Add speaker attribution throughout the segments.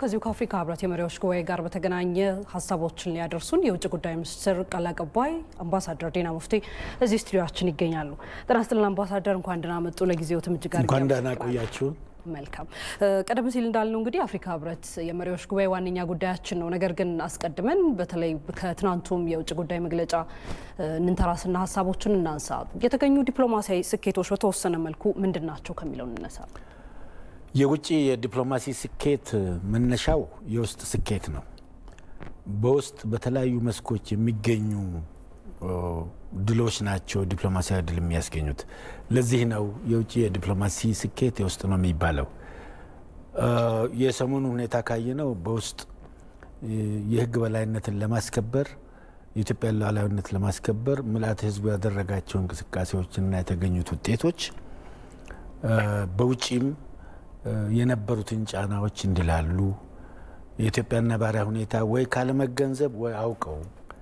Speaker 1: ከዚሁ ከአፍሪካ ህብረት የመሪዎች ጉባኤ ጋር በተገናኘ ሀሳቦችን ሊያደርሱን የውጭ ጉዳይ ሚኒስትር ቃል አቀባይ አምባሳደር ዲና ሙፍቲ እዚህ ስቱዲዮችን ይገኛሉ። ጤና ይስጥልን አምባሳደር፣ እንኳን ደህና መጡ። ለጊዜው ትምጅ ጋር
Speaker 2: እንኳን ደህና ቆያችሁን።
Speaker 1: መልካም። ቀደም ሲል እንዳልነው እንግዲህ አፍሪካ ህብረት የመሪዎች ጉባኤ ዋነኛ ጉዳያችን ነው። ነገር ግን አስቀድመን በተለይ ከትናንቱም የውጭ ጉዳይ መግለጫ እንንተራስና ሀሳቦችን እናንሳ። የተገኙ ዲፕሎማሲያዊ ስኬቶች በተወሰነ መልኩ ምንድን ናቸው ከሚለው እንነሳ።
Speaker 2: የውጭ የዲፕሎማሲ ስኬት መነሻው የውስጥ ስኬት ነው። በውስጥ በተለያዩ መስኮች የሚገኙ ድሎች ናቸው ዲፕሎማሲያዊ ድል የሚያስገኙት። ለዚህ ነው የውጭ የዲፕሎማሲ ስኬት የውስጥ ነው የሚባለው። የሰሞኑ ሁኔታ ካየነው በውስጥ የህግ በላይነትን ለማስከበር የኢትዮጵያን ሉዓላዊነት ለማስከበር ምልአተ ህዝቡ ያደረጋቸው እንቅስቃሴዎችና የተገኙት ውጤቶች በውጭም የነበሩትን ጫናዎች እንዲላሉ የኢትዮጵያን ነባራዊ ሁኔታ ወይ ካለመገንዘብ ወይ አውቀው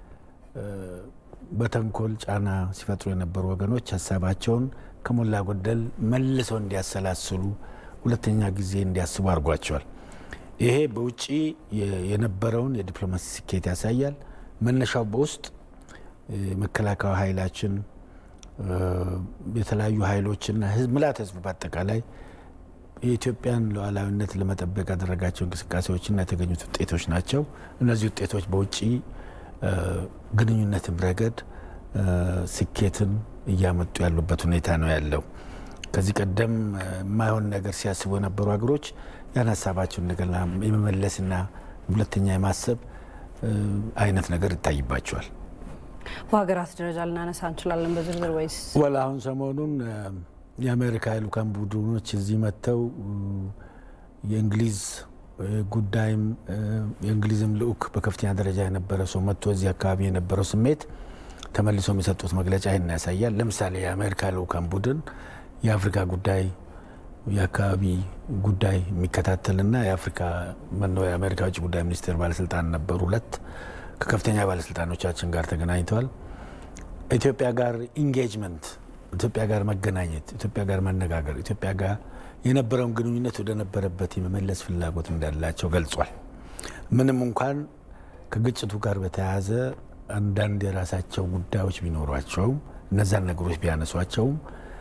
Speaker 2: በተንኮል ጫና ሲፈጥሩ የነበሩ ወገኖች ሀሳባቸውን ከሞላ ጎደል መልሰው እንዲያሰላስሉ ሁለተኛ ጊዜ እንዲያስቡ አድርጓቸዋል። ይሄ በውጭ የነበረውን የዲፕሎማሲ ስኬት ያሳያል። መነሻው በውስጥ መከላከያ ኃይላችን የተለያዩ ኃይሎችና ምልዓተ ህዝቡ በአጠቃላይ የኢትዮጵያን ሉዓላዊነት ለመጠበቅ ያደረጋቸው እንቅስቃሴዎችና የተገኙት ውጤቶች ናቸው። እነዚህ ውጤቶች በውጭ ግንኙነትም ረገድ ስኬትን እያመጡ ያሉበት ሁኔታ ነው ያለው። ከዚህ ቀደም የማይሆን ነገር ሲያስቡ የነበሩ ሀገሮች ያን ሀሳባቸውን እንደገና የመመለስና ሁለተኛ የማሰብ አይነት ነገር ይታይባቸዋል።
Speaker 1: በሀገራት ደረጃ ልናነሳ እንችላለን በዝርዝር ወይስ?
Speaker 2: ወላ አሁን ሰሞኑን የአሜሪካ የልኡካን ቡድኖች እዚህ መጥተው የእንግሊዝ ጉዳይም የእንግሊዝም ልኡክ በከፍተኛ ደረጃ የነበረ ሰው መጥቶ እዚህ አካባቢ የነበረው ስሜት ተመልሶ የሚሰጡት መግለጫ ይህን ያሳያል። ለምሳሌ የአሜሪካ ልኡካን ቡድን የአፍሪካ ጉዳይ የአካባቢ ጉዳይ የሚከታተልና የአፍሪካ መነው የአሜሪካ ውጭ ጉዳይ ሚኒስቴር ባለስልጣን ነበሩ። ሁለት ከከፍተኛ ባለስልጣኖቻችን ጋር ተገናኝተዋል። ኢትዮጵያ ጋር ኢንጌጅመንት ኢትዮጵያ ጋር መገናኘት፣ ኢትዮጵያ ጋር መነጋገር፣ ኢትዮጵያ ጋር የነበረውን ግንኙነት ወደ ነበረበት የመመለስ ፍላጎት እንዳላቸው ገልጿል። ምንም እንኳን ከግጭቱ ጋር በተያያዘ አንዳንድ የራሳቸው ጉዳዮች ቢኖሯቸውም እነዛን ነገሮች ቢያነሷቸውም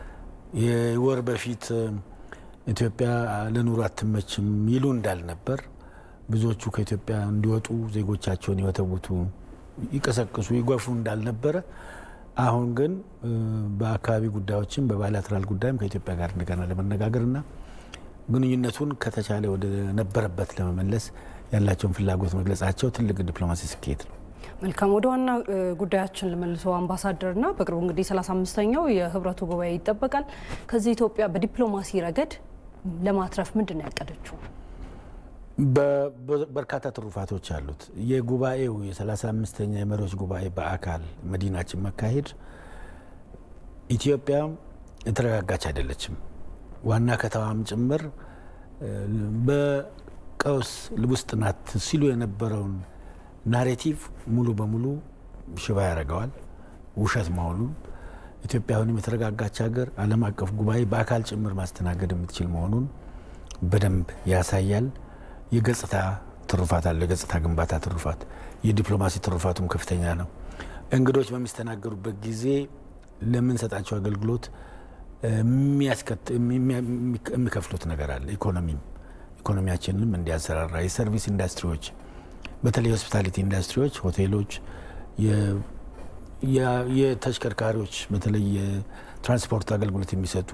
Speaker 2: የወር በፊት ኢትዮጵያ ለኑሮ አትመችም ይሉ እንዳልነበር ብዙዎቹ ከኢትዮጵያ እንዲወጡ ዜጎቻቸውን ይወተውቱ፣ ይቀሰቅሱ፣ ይጎፉ እንዳልነበረ አሁን ግን በአካባቢ ጉዳዮችም በባይላተራል ጉዳይም ከኢትዮጵያ ጋር እንደገና ለመነጋገርና ግንኙነቱን ከተቻለ ወደ ነበረበት ለመመለስ ያላቸውን ፍላጎት መግለጻቸው ትልቅ ዲፕሎማሲ ስኬት ነው።
Speaker 1: መልካም ወደ ዋና ጉዳያችን ልመልሰው አምባሳደርና በቅርቡ እንግዲህ 35ኛው የህብረቱ ጉባኤ ይጠበቃል። ከዚህ ኢትዮጵያ በዲፕሎማሲ ረገድ ለማትረፍ ምንድን ነው ያቀደችው?
Speaker 2: በርካታ ትሩፋቶች አሉት። የጉባኤው የ35ኛ የመሪዎች ጉባኤ በአካል መዲናችን መካሄድ ኢትዮጵያ የተረጋጋች አይደለችም። ዋና ከተማም ጭምር በቀውስ ውስጥ ናት ሲሉ የነበረውን ናሬቲቭ ሙሉ በሙሉ ሽባ ያደርገዋል። ውሸት መሆኑን ኢትዮጵያ አሁንም የተረጋጋች ሀገር ዓለም አቀፍ ጉባኤ በአካል ጭምር ማስተናገድ የምትችል መሆኑን በደንብ ያሳያል። የገጽታ ትሩፋት አለው። የገጽታ ግንባታ ትሩፋት፣ የዲፕሎማሲ ትሩፋቱም ከፍተኛ ነው። እንግዶች በሚስተናገዱበት ጊዜ ለምንሰጣቸው አገልግሎት የሚከፍሉት ነገር አለ። ኢኮኖሚም ኢኮኖሚያችንንም እንዲያንሰራራ የሰርቪስ ኢንዱስትሪዎች፣ በተለይ የሆስፒታሊቲ ኢንዱስትሪዎች፣ ሆቴሎች፣ የተሽከርካሪዎች በተለይ የትራንስፖርት አገልግሎት የሚሰጡ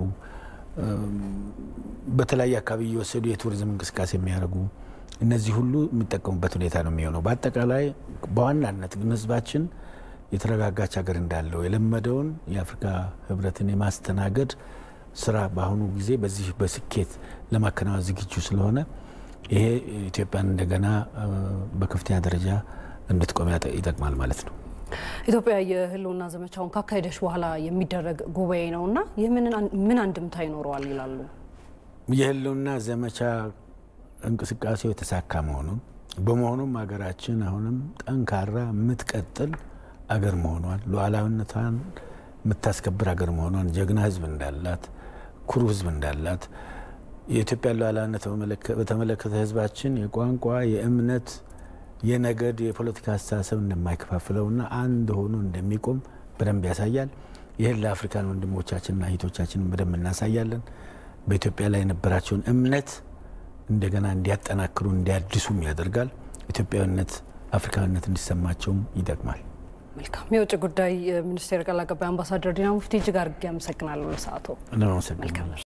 Speaker 2: በተለያየ አካባቢ እየወሰዱ የቱሪዝም እንቅስቃሴ የሚያደርጉ እነዚህ ሁሉ የሚጠቀሙበት ሁኔታ ነው የሚሆነው። በአጠቃላይ በዋናነት ግን ህዝባችን የተረጋጋች ሀገር እንዳለው የለመደውን የአፍሪካ ህብረትን የማስተናገድ ስራ በአሁኑ ጊዜ በዚህ በስኬት ለማከናወን ዝግጁ ስለሆነ ይሄ ኢትዮጵያን እንደገና በከፍተኛ ደረጃ እንድትቆም ይጠቅማል ማለት ነው።
Speaker 1: ኢትዮጵያ የህልውና ዘመቻውን ካካሄደች በኋላ የሚደረግ ጉባኤ ነው እና ይህ ምን አንድምታ ይኖረዋል ይላሉ?
Speaker 2: የህልውና ዘመቻ እንቅስቃሴው የተሳካ መሆኑን በመሆኑም ሀገራችን አሁንም ጠንካራ የምትቀጥል አገር መሆኗን ሉዓላዊነቷን የምታስከብር አገር መሆኗን ጀግና ህዝብ እንዳላት ኩሩ ህዝብ እንዳላት የኢትዮጵያን ሉዓላዊነት በተመለከተ ህዝባችን የቋንቋ፣ የእምነት፣ የነገድ፣ የፖለቲካ አስተሳሰብ እንደማይከፋፍለውና አንድ ሆኖ እንደሚቆም በደንብ ያሳያል። ይህን ለአፍሪካን ወንድሞቻችንና እህቶቻችንን በደንብ እናሳያለን። በኢትዮጵያ ላይ የነበራቸውን እምነት እንደገና እንዲያጠናክሩ እንዲያድሱም ያደርጋል። ኢትዮጵያዊነት፣ አፍሪካዊነት እንዲሰማቸውም ይጠቅማል።
Speaker 1: መልካም። የውጭ ጉዳይ ሚኒስቴር ቃል አቀባይ አምባሳደር ዲና ሙፍቲ እጅግ አድርጌ አመሰግናለሁ ለሰዓቱ።
Speaker 2: ለማመሰግናለሁ።